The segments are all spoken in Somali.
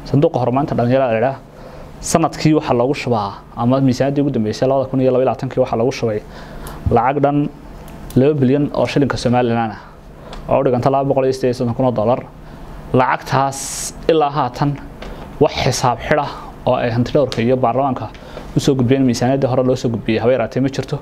sanduuqa horumarinta dhalinyarada ladhaa sanadkii waxaa loogu shubaa ama miisaaniyaddii ugu dambeysay labada kun iyo laba labaatankii waxaa loogu shubay lacag dhan laba bilyan oo shilinka somalilan ah oo u dhiganta laba boqol iyo sideed iyo soddon kun oo dollar lacagtaas ilaa haatan wax xisaab xidha oo ay hantidhowrka iyo baarlamaanka usoo gudbiyeen miisaaniyaddii hore loo soo gudbiyey haba yaraatee ma jirto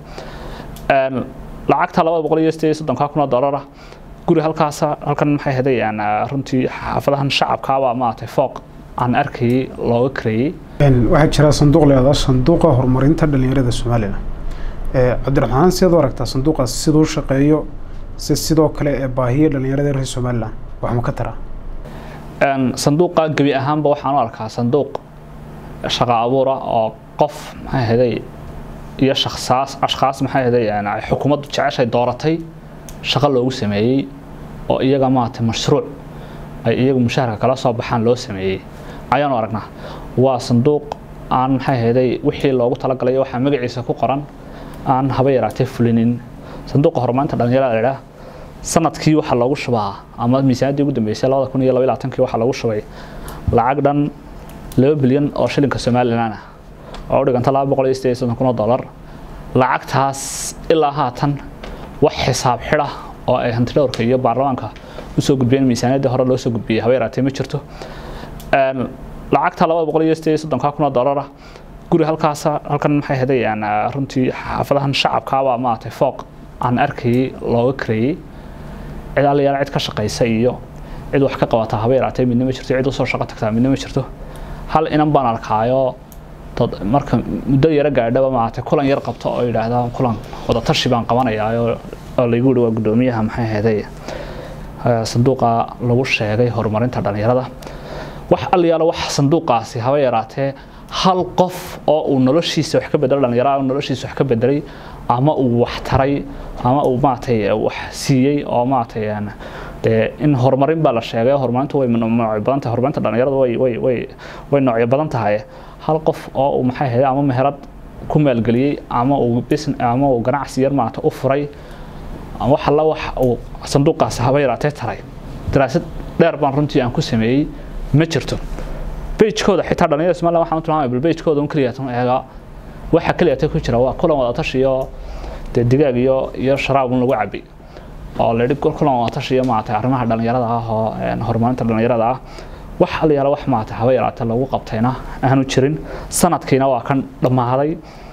lacagta labada boqol iyo sideed iyo soddonka kun oo dollara guri halkaas halkan maxay hadayaan runtii xaafadahan shacabkaabaa maaragtay fooq aan arkayay looga kareeyey waxaa jira sanduuq leedaa sanduuqa horumarinta dhalinyarada somalilan cabdiraxmaan sidaad u aragtaa sanduuqaas siduu shaqeeyo si sidoo kale ee baahiya dhalinyarada reer somalilan wax ma ka taraa sanduuqa gebi ahaanba waxaan u arkaa sanduuq shaqo abuura oo qof maxay haday iyo shaksaas ashkaas maxay haday ay xukuumaddu jeceshay dooratay shaqo loogu sameeyey oo iyaga maaragtay mashruuc ay iyagu mushaharka kala soo baxaan loo sameeyey ayaanu aragnaa waa sanduuq aan maxay haday wixii loogu talagalay waxaa magaciisa ku qoran aan haba yaraatee fulinin sanduuqa horumarinta dhalinyarada ladhaa sanadkii waxaa loogu shubaa ama miisaaniyaddii ugu dambeysay labada kun iyo laba labaatankii waxaa loogu shubay lacag dhan laba bilyan oo shilinka somalilan ah oo u dhiganta laba boqol iyo sideed iyo soddon kun oo dollar lacagtaas ilaa haatan wax xisaab xidha oo ay hantidhowrka iyo baarlamaanka usoo gudbiyeen miisaaniyaddii hore loo soo gudbiyey haba yaraatee ma jirto lacagta labada boqol iyo sideed iyo soddonka kun oo dollara guri halkaas halkan maxay hadayaan runtii xaafadahan shacabkaabaa maaragtay fooq aan arkayay looga kareeyey cid allayaal cid ka shaqaysa iyo cid wax ka qabata haba yaraatee midna ma jirto cid usoo shaqo tagtaa midna ma jirto hal inan baan arkaayo marka muddo yaro gaadhaba maaragtay kulan yar qabto oo yidhaahda kulan wadatashi baan qabanayaa oo laygu yihi waa guddoomiyaha maxay haday sanduuqa lagu sheegay horumarinta dhalinyarada wax allayaalo wax sanduuqaasi haba yaraatee hal qof oo uu noloshiisa wax ka bedelo dhalinyarada noloshiisa wax ka bedelay ama uu wax taray ama uu maaragtay wax siiyey oo maaragtay dee in horumarin baa la sheegay horumarintu way noocyo badan tahay horumarinta dhalinyarada way way way way noocyo badan tahay hal qof oo uu maxay ahayd ama meherad ku maalgeliyey ama uu business ama uu ganacsi yar maaragtay u furay wax alla wax uu sanduuqaasi haba yaraatee taray daraasad dheer baan runtii aan ku sameeyey ma jirto bejkooda xitaa dhalinyarada somaliland waxaan u tilmaamaya bal bejkooda un keliya tan eega waxa keliya ta ku jira waa kulan wadatashi iyo dee digaag iyo iyo sharaab un lagu cabi oo la yidhi kulan wadatashi iyo maaragtay arrimaha dhalinyarada ah oo horumarinta dhalinyarada ah wax allayaala wax maaragtay haba yaraatee lagu qabtayna aanu jirin sanadkiina waa kan dhammaaday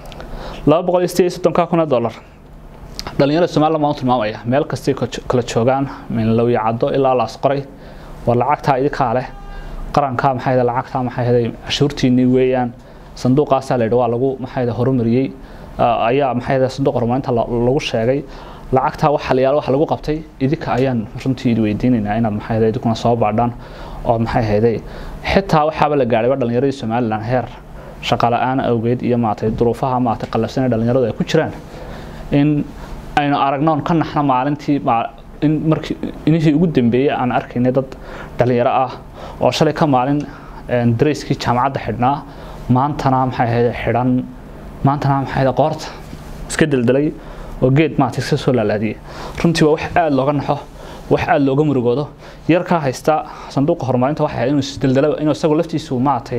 laba boqol iyo sideed iyo soddonka kun oo dollar dhalinyarada somaliland baan u tilmaamaya meel kastay kala joogaan min lowya caddo ilaa laas qoray waa lacagtaa idinkaa leh qaranka maxay ahayd lacagta maxay ahayd cashuurtiinii weeyaan sanduuqaasaa la yidhi waa lagu maxay ahayd horumariyey ayaa maxay ahayd sanduuq horumarinta lagu sheegay lacagtaa waxa la yaalo wax lagu qabtay idinka ayaan runtii idi weydiinaynaa inaad maxay ahayd idinkuna soo baadhaan oo maxay ahayd xitaa waxaaba la gaadhayba dhalinyaradii somaliland heer shaqa la-aan awgeed iyo maaragtay duruufaha maaragtay qallafsan ee dhalinyaradu ay ku jiraan in aynu aragnoon ka naxno maalintii in markii inihii ugu dambeeyey aan arkaynay dad dhalinyaro ah oo shalay ka maalin darayskii jaamacadda xidhnaa maantana maxay ahayd xidhan maantana maxay ahayd qoorta iska deldelay oo geed maaragtay iska soo laalaadiyey runtii waa wax aada looga naxo wax aada looga murugoodo yarkaa haysta sanduuqa horumarinta waxay ahayd inuu isdeldelo inuu isagu laftiisu maaragtay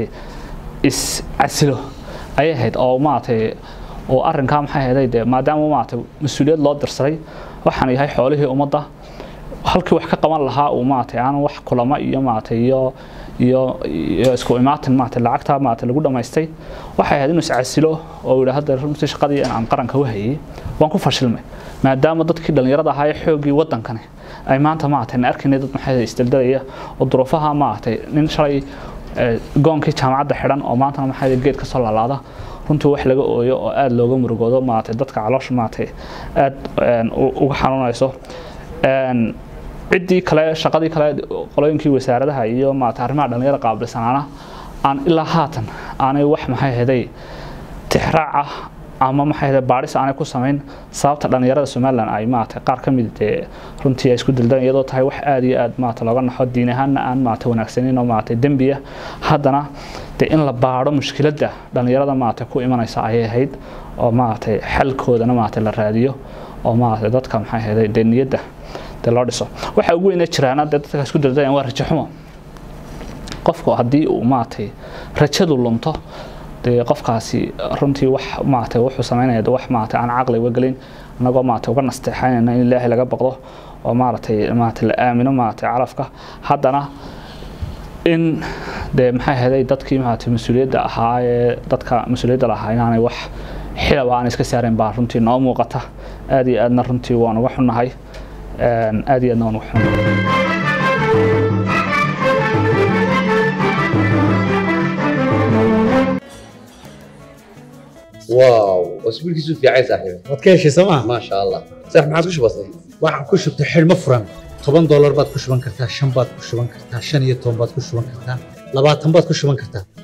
is casilo ayay ahayd oo maaragtay oo arrinkaa maxay ahayd dee maadaama maaragtay mas-uuliyad loo dirsaday waxaan yahay xoolihii ummadda halkii wax ka qaban lahaa uu maaragtay aan wax kulamo iyo maaragtay iyo iyo iyo isku imaatin maaragtay lacagta maaragtay lagu dhamaystay waxay ahayd inuu iscasilo oo uu yidhaahdo runtii shaqadii aan qaranka u hayay waan ku fashilmay maadaama dadkii dhalinyarada ahaa ee xoogii wadankani ay maanta maaragtay na arkaynay dad maxay isdaldalaya oo duruufaha maaragtay nin shalay goonkii jaamacadda xidhan oo maantana maxay geed ka soo laalaada runtii wax laga ooyo oo aada looga murugoodo maaragtay dadka caloosha maaragtay aada uga xanuunayso ciddii kale shaqadii kale qolooyinkii wasaaradaha iyo maaragtay arrimaha dhalinyarada qaabilsanaana aan ilaa haatan aanay wax maxay ahaday tixraac ah ama maxay ahaday baadhis aanay ku samayn sababta dhalinyarada somaliland ay maaragtay qaar ka mid dee runtii ay isku dildan iyadoo tahay wax aada iyo aada maaragtay looga naxo diin ahaanna aan maaragtay wanaagsanin oo maaragtay dembiya haddana dee in la baadho mushkiladda dhalinyarada maaragtay ku imanaysa ayay ahayd oo maaragtay xalkoodana maaragtay la raadiyo oo maaragtay dadka maxay ahayd dee niyadda dee loo dhiso waxa ugu weyna jiraana dee dadka isku daldayaan waa rajaxumo qofku haddii uu maaragtay rajadu lunto dee qofkaasi runtii wax maaragtay wuxuu samaynaya de wax maaragtay aan caqli uga gelin annagoo maaragtay uga nasteexaynayna in ilaahay laga baqdo oo maaragtay maaragtay la aamino maaragtay calafka haddana in dee maxay ahaday dadkii maaragtay mas-uuliyadda ahaa ee dadka mas-uuliyadda lahaa inaanay wax xilaba aan iska saarayn baa runtii noo muuqata aad iyo aadna runtii waan uga xunnahay aad iyo aadna waan uga xunnahay واو اسبوع كيسو في عايز صاحبي waad ka heshay sooma ما شاء الله صح ما عاد وش بصي waxaan ku shubtay xidhmo furan toban doolar baad ku shuban kartaa shan baad ku shuban kartaa shan iyo toban baad ku shuban kartaa labaatan baad ku shuban kartaa